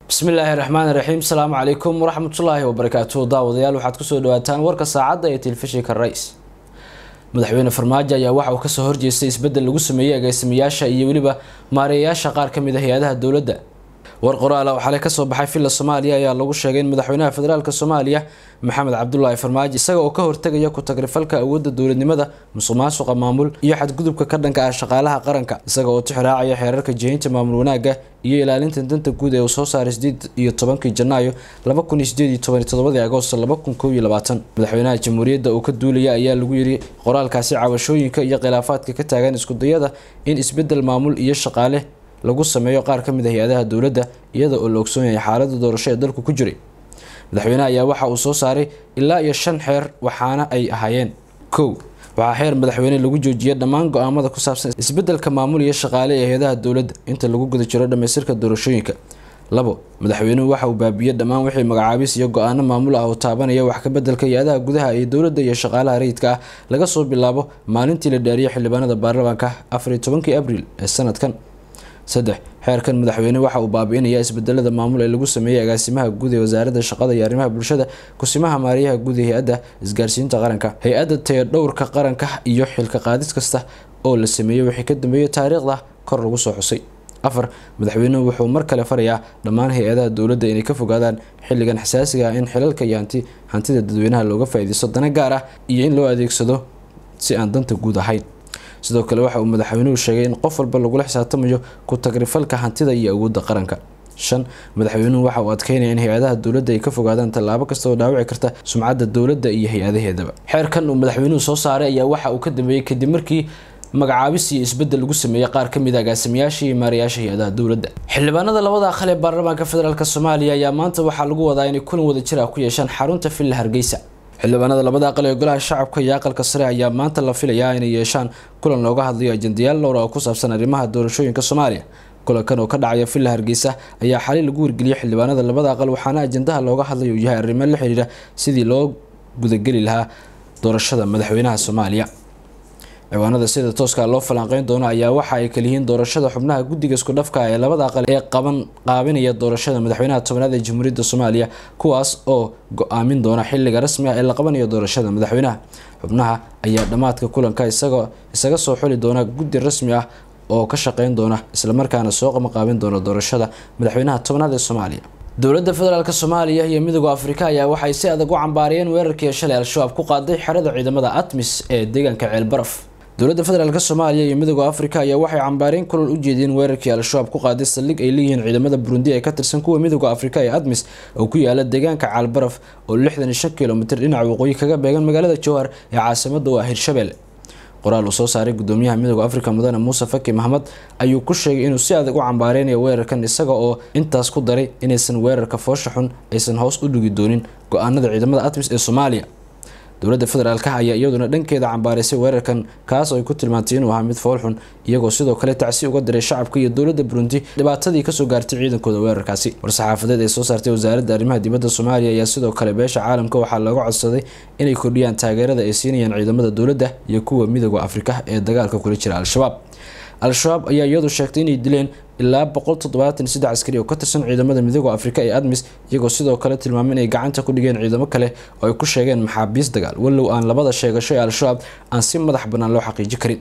bismillaahi raxmaan raxiim asalaamu calaykum waraxmatullaahi wabarakaatuhu daawadayaal waxaad kusoo dhawaataan warka saacadda ee telefishinka rais madaxweyne farmaajo ayaa waxa uu kasoo horjeestay isbedel lagu sameeyey agaasimayaasha iyo weliba maareeyayaasha qaar ka mid a hay-adaha dowladda war qoraala oo xalay kasoo baxay villa soomaaliya ayaa lagu sheegay in madaxweynaha federaalk soomaaliya maxamed cabdulaahi farmaajo isaga oo ka hortegaya ku-tagrifalka awoodda dowladnimada musuq maasuqa maamul iyo xadgudubka ka dhanka ah shaqaalaha qaranka isaga oo tixraacaya xeerarka jihaynta maamul wanaagga iyo ilaalinta danta guud ee uu soo saaray sideed iyo tobankii janaayo laba kun iyo sideed iyo toban todobadii agoosto laba kun kow iyo labaatan madaxweynaha jamhuuriyadda uu ka duulaya ayaa lagu yiri qoraalkaasi cabashooyinka iyo khilaafaadka ka taagan iskudayada in isbedel maamul iyo shaqaale lagu sameeyo qaar ka mid a hay-adaha dowladda iyada oo la ogsoon yahay xaalada doorasho ee dalku ku jiray madaxweynaha ayaa waxa uu soo saaray ilaa iyo shan xeer waxaana ay ahaayeen kow waxaa xeer madaxweyne lagu joojiyay dhammaan go-aamada ku saabsan isbedelka maamul iyo shaqaale ee hay-adaha dowladda inta lagu guda jiro dhamaystirka doorashooyinka labo madaxweynuhu waxa uu baabiyey dhammaan wixii magacaabis iyo go-aano maamul ah oo taabanaya wax ka bedelka hay-adaha gudaha ee dowladda iyo shaqaalaha rayidka ah laga soo bilaabo maalintii la dhaariyay xildhibaanada baarlamaanka afariyo tobankii abriil ee sanadkan saddex xeerkan madaxweyne waxa uu baabi-inayaa isbedelada maamul ee lagu sameeyey agaasimaha guud ee wasaaradda shaqada iyo arrimaha bulshada kusimaha maariyaha guud ee hay-adda isgaarsiinta qaranka hay-adda tayadhowrka qaranka iyo xilka qaadis kasta oo la sameeyey wixii ka dambeeyay taariikhda kor lagu soo xusay afar madaxweynuhu wuxuu mar kale farayaa dhammaan hay-adaha dowladda inay ka fogaadaan xilligan xasaasiga ah in xilalka iyo hanti hantida dadweynaha looga faa-iideysto dana gaar ah iyo in loo adeegsado si aan danta guud ahayn sidoo kale waxa uu madaxweynuhu sheegay in qof walba lagula xisaabtamayo ku-tagrifalka hantida iyo awoodda qaranka shan madaxweynuhu waxa uu adkeynaya in hay-adaha dowladda ay ka fogaadaan tallaabo kasta oo dhaawici karta sumcadda dowladda iyo hay-adaheedaba xeerkan uu madaxweynuhu soo saaray ayaa waxa uu ka dambeeyey kadib markii magacaabis iyo isbedel lagu sameeyey qaar ka mid a agaasimayaasha iyo maarayaasha hay-adaha dowladda xildhibaanada labada aqal ee baarlamaanka federaalk soomaaliya ayaa maanta waxaa lagu wadaa inay kulan wada jir ah ku yeeshaan xarunta villa hargeysa xildhibaanada labada aqal ee golaha shacabka iyo aqalka sare ayaa maanta la filayaa inay yeeshaan kulan looga hadlayo ajendayaal dhowra oo ku saabsan arrimaha doorashooyinka soomaaliya kulankan oo ka dhacaya villa hargeysa ayaa xalay lagu wargeliyay xildhibaanada labada aqal waxaana ajendaha looga hadlayo uu yahay arrimo la xiriira sidii loo gudageli lahaa doorashada madaxweynaha soomaaliya ciwaanada sida tooska loo falanqeyn doono ayaa waxa ay kaliyihiin doorashada xubnaha guddiga isku dhafka ee labada aqal ee qaban qaabinaya doorashada madaxweynaha tobanaad ee jamhuuriyadda soomaaliya kuwaas oo go-aamin doona xiliga rasmi ah ee la qabanayo doorashada madaxweynaha xubnaha ayaa dhammaadka kulanka isaga isaga soo xuli doona guddi rasmi ah oo ka shaqeyn doona islamarkaana soo qamaqaabin doona doorashada madaxweynaha tobanaad ee soomaaliya dowladda federaalk soomaaliya iyo midooda afrika ayaa waxay si adag u cambaariyeen weerarkii shalay al-shabaab ku qaaday xerada ciidamada atmis ee deegaanka ceelbaraf dowladda federaalk soomaaliya iyo midooda afrika ayaa waxay cambaareen kulal u jeediyeen weerarkii al-shabaab ku qaaday saldhig ay leeyihiin ciidamada burundi ee ka tirsan kuwa midooda afrika ee admis oo ku yaala deegaanka caalbaraf oo lixdan iyo shan kilomitr dhinaca waqooyi kaga beegan magaalada jowhar ee caasimada u ah hirshabelle qoraal uu soo saaray gudoomiyaha midooda afrika mudane muuse faki maxmed ayuu ku sheegay inuu si adag u cambaareynaya weerarkan isaga oo intaas ku daray inaysan weerarka foosha xun aysan hoos u dhigi doonin go-aanada ciidamada atmis ee soomaaliya dowladda federaalk ayaa iyaduna dhankeeda cambaaraysay weerarkan kaas oo ay ku tilmaantay inuu ahaa mid foolxun iyagoo sidoo kale tacsi uga diray shacabka iyo dowladda burundi dhibaatadii kasoo gaartay ciidankooda weerarkaasi war-saxaafadeed ee soo saartay wasaaradda arrimaha dibadda soomaaliya ayaa sidoo kale beesha caalamka waxaa looga codsaday inay kordhiyaan taageerada ay siinayaan ciidamada dowladda iyo kuwa midooda afrika ee dagaalka kula jira al-shabaab al-shabaab ayaa iyadu sheegtay inay dileen ilaa boqol toddobaatan saddex askari oo ka tirsan ciidamada midooda afrika ee admis iyagoo sidoo kale tilmaamay inay gacanta ku dhigeen ciidamo kale oo ay ku sheegeen maxaabiis dagaal walow aan labada sheegasho ee al-shabaab aan si madax bannaan loo xaqiiji karin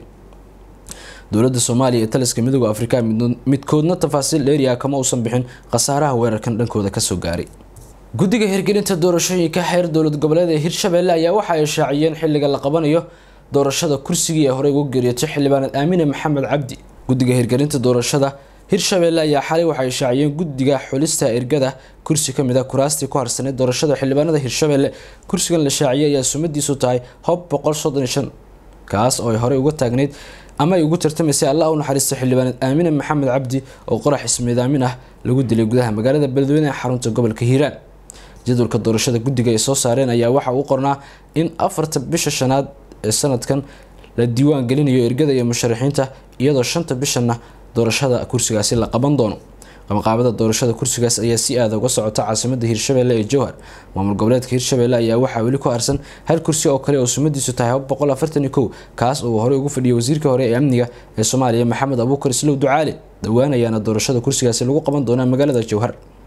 dowladda soomaaliya ee taliska midooda afrika midkoodna tafaasiil dheeriah kama uusan bixin khasaaraha weerarkan dhankooda kasoo gaaray guddiga hirgelinta doorashooyinka xeer dowlad goboleed ee hirshabelle ayaa waxa ay shaaciyeen xilliga la qabanayo doorashada kursigii ee horey ugu geeriyotay xildhibaanad aamine maxamed cabdi guddiga hirgelinta doorashada hirshabelle ayaa xalay waxay shaaciyeen guddiga xulista ergada kursi kamid a kuraastii ku harsaneyd doorashada xildhibaanada hirshabelle kursigan la shaaciyay ayaa sumadiisu tahay hob boqol soddon iyo shan kaas oo ay horey uga taagneyd ama ay ugu tartamaysay allah u naxariista xildhibaanad aamine maxamed cabdi oo qorax ismiidaamin ah lagu dilay gudaha magaalada beledweyne ee xarunta gobolka hiiraan jadwalka doorashada guddiga ay soo saareen ayaa waxa uu qornaa in afarta bisha shanaad ee sanadkan la diiwaan gelinayo ergada iyo musharaxiinta iyadoo shanta bishanna doorashada kursigaasi la qaban doono qabanqaabada doorashada kursigaas ayaa si aada uga socota caasimada hirshabelle ee jowhar maamul goboleedka hirshabelle ayaa waxaa weli ku harsan hal kursi oo kale oo sumadiisu tahay boqol afartan iyo kow kaas oo horey ugu fadhiyay wasiirka hore ee amniga ee soomaaliya maxamed abuukar islow ducaali dhowaan ayaana doorashada kursigaasi lagu qaban doonaa magaalada jowhar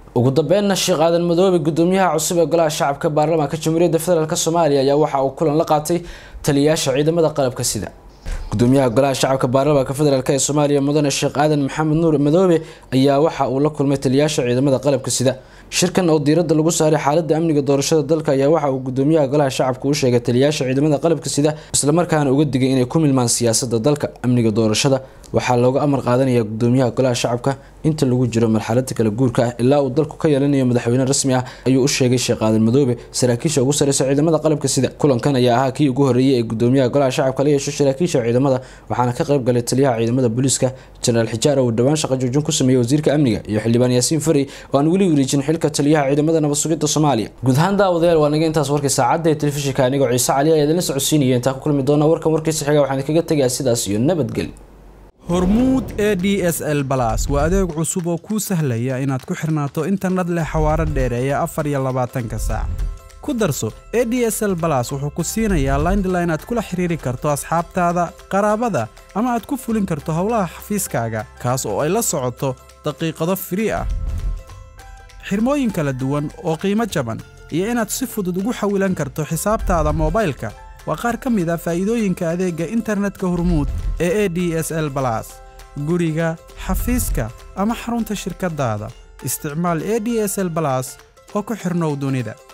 ugu dambeynna sheekh aadan madoobe gudoomiyaha cusub ee golaha shacabka baarlamaanka jamhuuriyadda federaalk soomaaliya ayaa waxa uu kulan la qaatay taliyayaasha ciidamada qalabka sida gudoomiyaha golaha shacabka baarlamaanka federaalk ee soomaaliya mudane sheekh aadan maxamed nuur madoobe ayaa waxa uu la kulmay taliyayaasha ciidamada qalabka sida shirkan oo diiradda lagu saaray xaalada amniga doorashada dalka ayaa waxa uu gudoomiyaha golaha shacabka u sheegay taliyayaasha ciidamada qalabka sida islamarkaana uga digay inay ku milmaan siyaasada dalka amniga doorashada waxaa looga amar qaadanaya gudoomiyaha golaha shacabka inta lagu jiro marxalada kala guurka ah ilaa uu dalku ka yeelanayo madaxweyne rasmi ah ayuu u sheegay sheekh aadan madoobe saraakiisha ugu sareysa ciidamada qalabka sida kulankan ayaa ahaa kii ugu horeeyay ee gudoomiyaha golaha shacabka la yeesho saraakiisha ciidamada waxaana ka qayb galay taliyaha ciidamada booliiska jenaraal xijaar oo dhowaan shaqo joojin ku sameeyey wasiirka amniga iyo xildhibaan yaasiin fari oo aan weli wareejin xilka taliyaha ciidamada nabad sugidda soomaaliya guud ahaan daawadayaal waa naga intaas warkii saacadda ee telefishinka anigoo ciise cali ayaa idinla socodsiinaya intaa ku kulmi doona warkan warkiisa xiga waxaan kaga tegayaa sidaas iyo nabadgeli hormuud e d s l balas waa adeeg cusub oo kuu sahlaya inaad ku xirnaato internet leh xawaaro dheereeya afar iyo labaatanka saac ku darso e d s l balas wuxuu ku siinayaa laindline aad kula xiriiri karto asxaabtaada qaraabada ama aad ku fulin karto howlaha xafiiskaaga kaas oo ay la socoto daqiiqado firii ah xirmooyin kala duwan oo qiimo jaban iyo inaad si fudud ugu xawilan karto xisaabtaada moobaylka waa qaar ka mid a faa'iidooyinka adeegga internetka hormuud ee e d s l balas guriga xafiiska ama xarunta shirkaddaada isticmaal e d s l balas oo ku xidhnow dunida